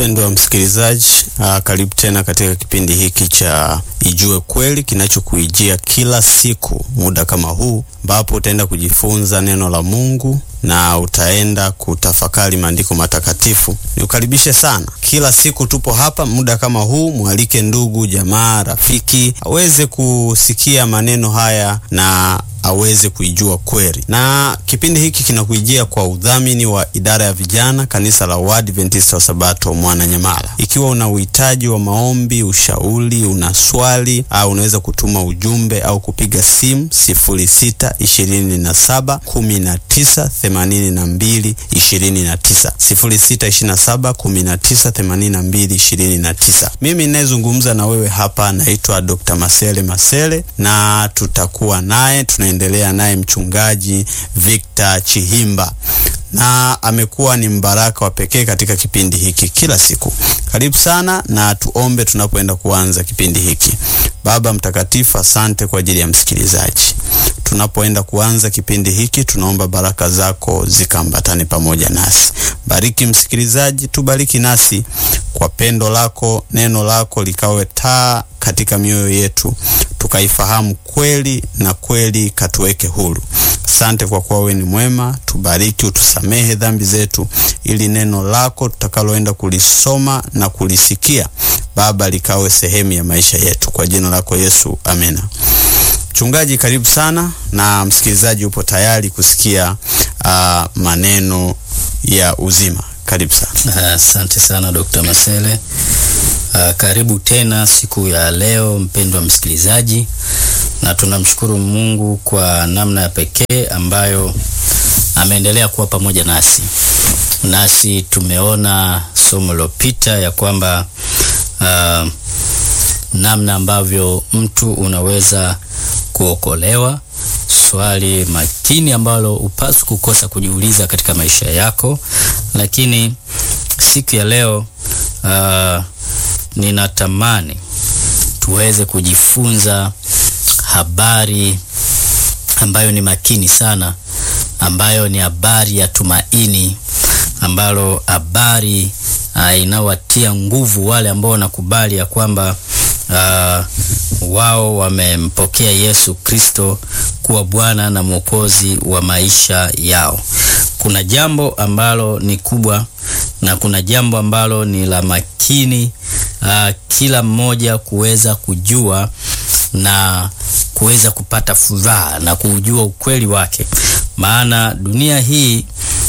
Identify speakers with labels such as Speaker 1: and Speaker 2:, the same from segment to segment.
Speaker 1: Mpendwa msikilizaji, uh, karibu tena katika kipindi hiki cha Ijue Kweli kinachokuijia kila siku muda kama huu, ambapo utaenda kujifunza neno la Mungu na utaenda kutafakari maandiko matakatifu. Niukaribishe sana. Kila siku tupo hapa muda kama huu, mwalike ndugu, jamaa, rafiki aweze kusikia maneno haya na aweze kuijua kweli. Na kipindi hiki kinakuijia kwa udhamini wa idara ya vijana kanisa la Waadventista wa Sabato Mwananyamala. Ikiwa una uhitaji wa maombi, ushauri, una swali au unaweza kutuma ujumbe au kupiga simu 06 27 19 82 29, 06 27 19 82 29. Mimi ninayezungumza na wewe hapa naitwa Dr. Masele Masele na tutakuwa naye tuna endelea naye mchungaji Victor Chihimba na amekuwa ni mbaraka wa pekee katika kipindi hiki kila siku. Karibu sana na tuombe tunapoenda kuanza kipindi hiki. Baba mtakatifu, asante kwa ajili ya msikilizaji. Tunapoenda kuanza kipindi hiki, tunaomba baraka zako zikaambatane pamoja nasi. Bariki msikilizaji, tubariki nasi kwa pendo lako, neno lako likawe taa katika mioyo yetu, tukaifahamu kweli na kweli katuweke huru. Asante kwa kuwa wewe ni mwema. Tubariki, utusamehe dhambi zetu, ili neno lako tutakaloenda kulisoma na kulisikia Baba likawe sehemu ya maisha yetu, kwa jina lako Yesu, amena. Mchungaji, karibu sana, na msikilizaji upo tayari kusikia uh, maneno ya uzima. Karibu sana.
Speaker 2: Asante uh, sana Dr. Masele. Uh, karibu tena siku ya leo mpendwa msikilizaji, na tunamshukuru Mungu kwa namna ya pekee ambayo ameendelea kuwa pamoja nasi. Nasi tumeona somo lilopita ya kwamba uh, namna ambavyo mtu unaweza kuokolewa, swali makini ambalo upaswi kukosa kujiuliza katika maisha yako. Lakini siku ya leo uh, ninatamani tuweze kujifunza habari ambayo ni makini sana, ambayo ni habari ya tumaini, ambalo habari uh, inawatia nguvu wale ambao wanakubali ya kwamba uh, wao wamempokea Yesu Kristo kuwa Bwana na Mwokozi wa maisha yao. Kuna jambo ambalo ni kubwa na kuna jambo ambalo ni la makini uh, kila mmoja kuweza kujua na kuweza kupata furaha na kujua ukweli wake, maana dunia hii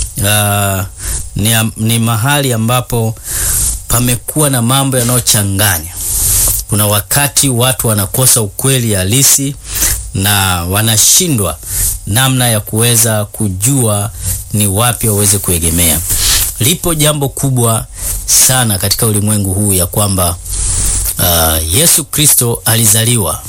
Speaker 2: uh, ni, ni mahali ambapo pamekuwa na mambo yanayochanganya. Kuna wakati watu wanakosa ukweli halisi na wanashindwa namna ya kuweza kujua ni wapi waweze kuegemea. Lipo jambo kubwa sana katika ulimwengu huu ya kwamba uh, Yesu Kristo alizaliwa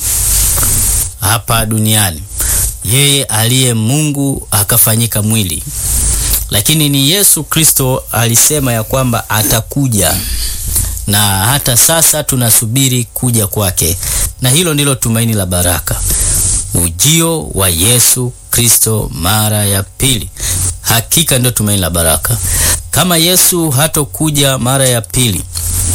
Speaker 2: hapa duniani, yeye aliye Mungu akafanyika mwili, lakini ni Yesu Kristo alisema ya kwamba atakuja na hata sasa tunasubiri kuja kwake, na hilo ndilo tumaini la baraka, ujio wa Yesu Kristo mara ya pili. Hakika ndio tumaini la baraka. Kama Yesu hatokuja mara ya pili,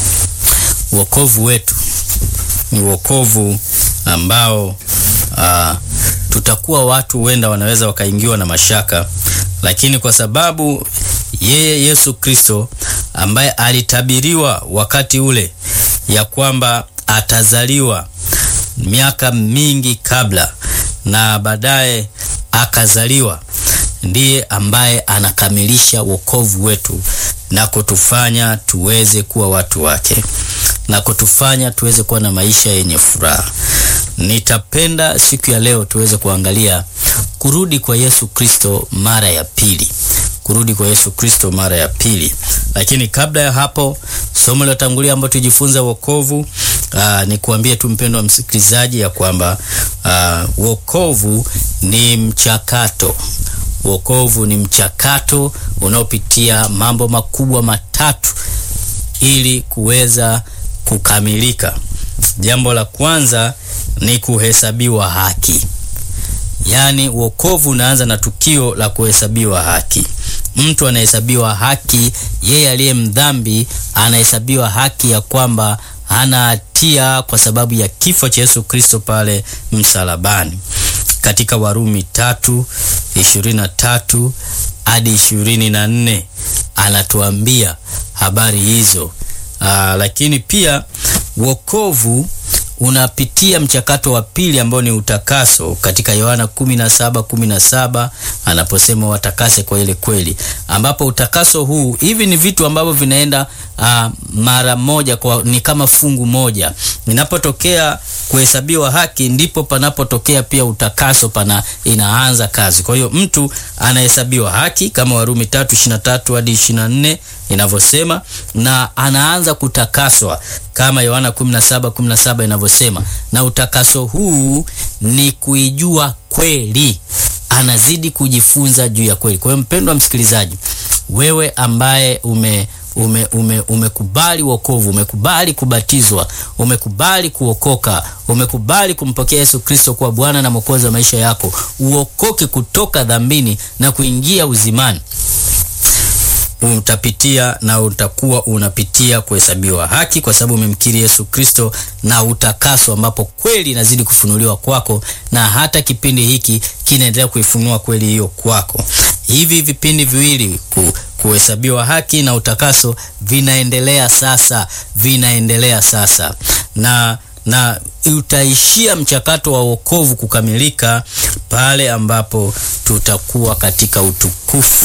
Speaker 2: wokovu wetu ni wokovu ambao uh, tutakuwa watu wenda wanaweza wakaingiwa na mashaka, lakini kwa sababu yeye Yesu Kristo ambaye alitabiriwa wakati ule ya kwamba atazaliwa miaka mingi kabla na baadaye akazaliwa, ndiye ambaye anakamilisha wokovu wetu na kutufanya tuweze kuwa watu wake na kutufanya tuweze kuwa na maisha yenye furaha. Nitapenda siku ya leo tuweze kuangalia kurudi kwa Yesu Kristo mara ya pili, kurudi kwa Yesu Kristo mara ya pili. Lakini kabla ya hapo, somo la tangulia ambalo tujifunza wokovu, ni kuambie tu mpendwa msikilizaji ya kwamba aa, wokovu ni mchakato. Wokovu ni mchakato unaopitia mambo makubwa matatu ili kuweza kukamilika. Jambo la kwanza ni kuhesabiwa haki, yaani wokovu unaanza na tukio la kuhesabiwa haki. mtu anahesabiwa haki, yeye aliye mdhambi anahesabiwa haki ya kwamba hana hatia kwa sababu ya kifo cha Yesu Kristo pale msalabani. Katika Warumi tatu ishirini na tatu hadi ishirini na nne anatuambia habari hizo. Aa, lakini pia wokovu unapitia mchakato wa pili ambao ni utakaso katika Yohana 17:17 anaposema watakase kwa ile kweli, ambapo utakaso huu, hivi ni vitu ambavyo vinaenda uh, mara moja kwa, ni kama fungu moja. Ninapotokea kuhesabiwa haki, ndipo panapotokea pia utakaso, pana inaanza kazi. Kwa hiyo mtu anahesabiwa haki kama Warumi 3:23 hadi 24 inavyosema, na anaanza kutakaswa kama Yohana 17:17 inavyosema, na utakaso huu ni kuijua kweli, anazidi kujifunza juu ya kweli. Kwa hiyo mpendwa msikilizaji, wewe ambaye ume ume, ume, umekubali wokovu, umekubali kubatizwa, umekubali kuokoka, umekubali kumpokea Yesu Kristo kuwa Bwana na Mwokozi wa maisha yako, uokoke kutoka dhambini na kuingia uzimani utapitia na utakuwa unapitia kuhesabiwa haki kwa sababu umemkiri Yesu Kristo na utakaso, ambapo kweli inazidi kufunuliwa kwako, na hata kipindi hiki kinaendelea kuifunua kweli hiyo kwako. Hivi vipindi viwili ku, kuhesabiwa haki na utakaso vinaendelea sasa, vinaendelea sasa na na utaishia mchakato wa wokovu kukamilika pale ambapo tutakuwa katika utukufu,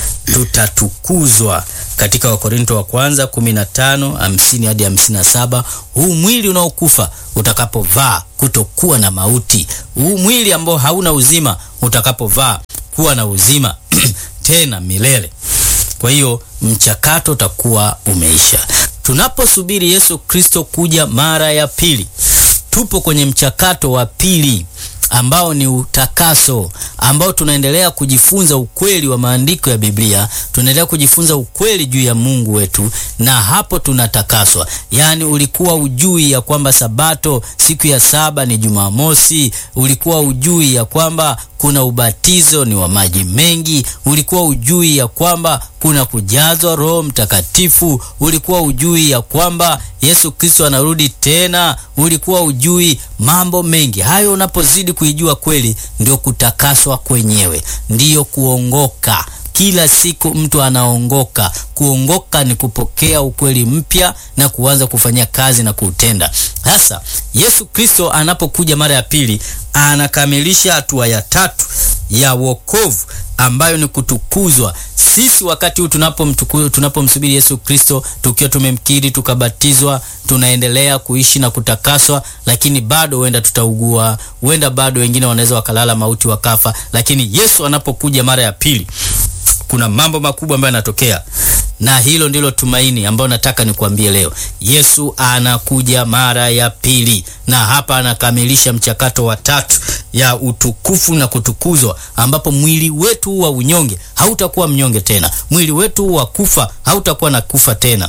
Speaker 2: tutatukuzwa katika Wakorinto wa kwanza 15 50 hadi 57. Huu mwili unaokufa utakapovaa kutokuwa na mauti, huu mwili ambao hauna uzima utakapovaa kuwa na uzima tena milele. Kwa hiyo mchakato utakuwa umeisha. Tunaposubiri Yesu Kristo kuja mara ya pili, tupo kwenye mchakato wa pili ambao ni utakaso, ambao tunaendelea kujifunza ukweli wa maandiko ya Biblia, tunaendelea kujifunza ukweli juu ya Mungu wetu, na hapo tunatakaswa. Yaani, ulikuwa ujui ya kwamba Sabato siku ya saba ni Jumamosi? Ulikuwa ujui ya kwamba kuna ubatizo ni wa maji mengi? Ulikuwa ujui ya kwamba kuna kujazwa Roho Mtakatifu? Ulikuwa ujui ya kwamba Yesu Kristo anarudi tena? Ulikuwa ujui mambo mengi hayo? Unapozidi kuijua kweli, ndio kutakaswa kwenyewe, ndiyo kuongoka. Kila siku mtu anaongoka. Kuongoka ni kupokea ukweli mpya na kuanza kufanyia kazi na kuutenda. Sasa Yesu Kristo anapokuja mara ya pili, anakamilisha hatua ya tatu ya wokovu ambayo ni kutukuzwa. Sisi wakati huu tunapomsubiri tunapo Yesu Kristo, tukiwa tumemkiri tukabatizwa, tunaendelea kuishi na kutakaswa, lakini bado huenda tutaugua, huenda bado wengine wanaweza wakalala mauti wakafa. Lakini Yesu anapokuja mara ya pili, kuna mambo makubwa ambayo yanatokea, na hilo ndilo tumaini ambayo nataka nikuambie leo. Yesu anakuja mara ya pili, na hapa anakamilisha mchakato wa tatu ya utukufu na kutukuzwa, ambapo mwili wetu wa unyonge hautakuwa mnyonge tena, mwili wetu wa kufa hautakuwa na kufa tena,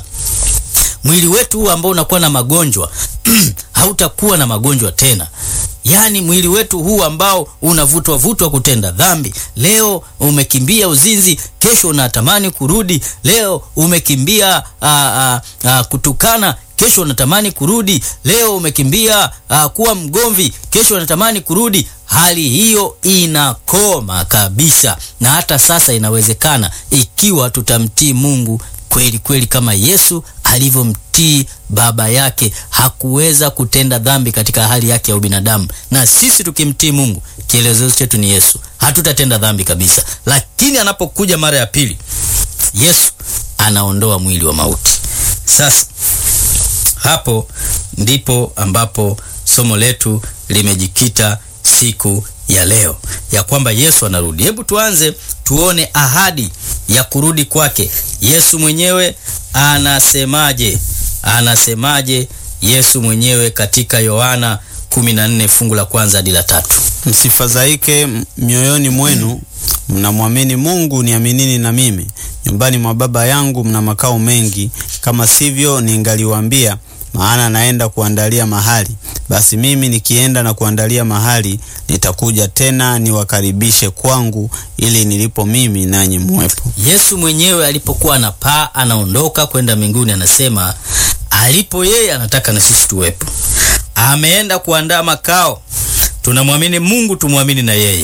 Speaker 2: mwili wetu ambao unakuwa na magonjwa hautakuwa na magonjwa tena. Yaani mwili wetu huu ambao unavutwa vutwa kutenda dhambi, leo umekimbia uzinzi, kesho unatamani kurudi. Leo umekimbia a, a, a, kutukana, kesho unatamani kurudi. Leo umekimbia a, kuwa mgomvi, kesho unatamani kurudi. Hali hiyo inakoma kabisa, na hata sasa inawezekana ikiwa tutamtii Mungu kweli kweli kama Yesu alivyomtii baba yake. Hakuweza kutenda dhambi katika hali yake ya ubinadamu, na sisi tukimtii Mungu, kielezo chetu ni Yesu, hatutatenda dhambi kabisa. Lakini anapokuja mara ya pili, Yesu anaondoa mwili wa mauti. Sasa hapo ndipo ambapo somo letu limejikita siku ya leo ya kwamba Yesu anarudi. Hebu tuanze tuone ahadi ya kurudi kwake. Yesu mwenyewe anasemaje? Anasemaje Yesu mwenyewe katika Yohana 14 fungu la kwanza hadi la tatu?
Speaker 1: Msifadhaike mioyoni mwenu, mnamwamini Mungu, niaminini na mimi. Nyumbani mwa Baba yangu mna makao mengi, kama sivyo ningaliwaambia, maana naenda kuandalia mahali. basi mimi nikienda na kuandalia mahali, nitakuja tena niwakaribishe kwangu, ili nilipo mimi nanyi muwepo.
Speaker 2: Yesu mwenyewe alipokuwa anapaa anaondoka kwenda mbinguni, anasema alipo yeye anataka na sisi tuwepo. Ameenda kuandaa makao. Tunamwamini Mungu, tumwamini na yeye.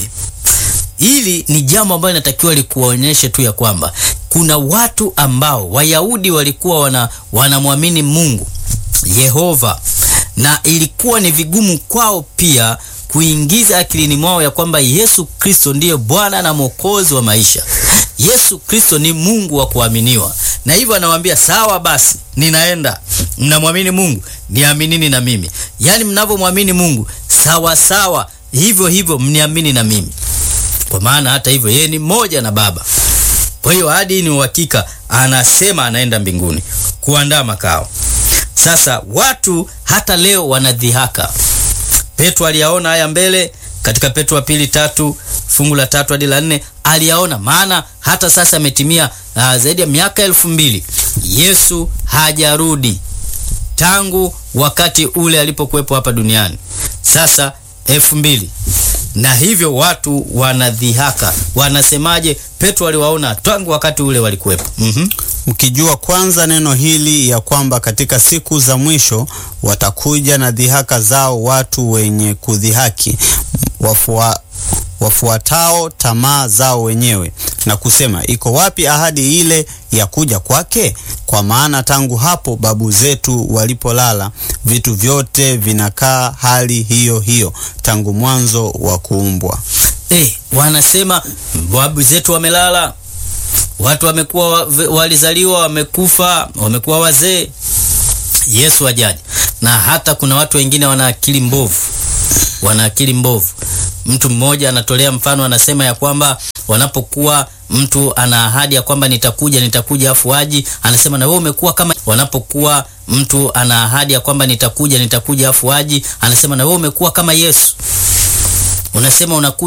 Speaker 2: Hili ni jambo ambalo linatakiwa likuonyeshe tu ya kwamba kuna watu ambao Wayahudi walikuwa wana wanamwamini Mungu Yehova, na ilikuwa ni vigumu kwao pia kuingiza akilini mwao ya kwamba Yesu Kristo ndiye Bwana na Mwokozi wa maisha. Yesu Kristo ni Mungu wa kuaminiwa, na hivyo anawaambia sawa, basi ninaenda. Mnamwamini Mungu, niaminini na mimi. Yaani mnavyomwamini Mungu sawa sawa, hivyo hivyo mniamini na mimi, kwa maana hata hivyo yeye ni mmoja na Baba. Kwa hiyo hadi ni uhakika, anasema anaenda mbinguni kuandaa makao. Sasa watu hata leo wanadhihaka. Petro aliyaona haya mbele katika Petro wa pili tatu fungu la tatu hadi la nne aliyaona, maana hata sasa ametimia uh, zaidi ya miaka elfu mbili Yesu hajarudi tangu wakati ule alipokuwepo hapa duniani, sasa elfu mbili na hivyo watu wanadhihaka, wanasemaje? Petro aliwaona tangu wakati ule walikuwepo. mm-hmm.
Speaker 1: Mkijua kwanza neno hili ya kwamba katika siku za mwisho watakuja na dhihaka zao watu wenye kudhihaki, wafua, wafuatao tamaa zao wenyewe na kusema, iko wapi ahadi ile ya kuja kwake? Kwa maana tangu hapo babu zetu walipolala, vitu vyote vinakaa hali hiyo hiyo tangu mwanzo wa kuumbwa.
Speaker 2: Eh, wanasema babu zetu wamelala, watu wamekuwa walizaliwa, wamekufa, wamekuwa wazee, Yesu hajaja. Na hata kuna watu wengine wana akili mbovu, wana akili mbovu. Mtu mmoja anatolea mfano, anasema ya kwamba wanapokuwa mtu ana ahadi ya kwamba nitakuja nitakuja, afu aji, anasema na wewe umekuwa kama. Wanapokuwa mtu ana ahadi ya kwamba nitakuja nitakuja, afu aji, anasema na wewe umekuwa kama Yesu. Unasema unakuja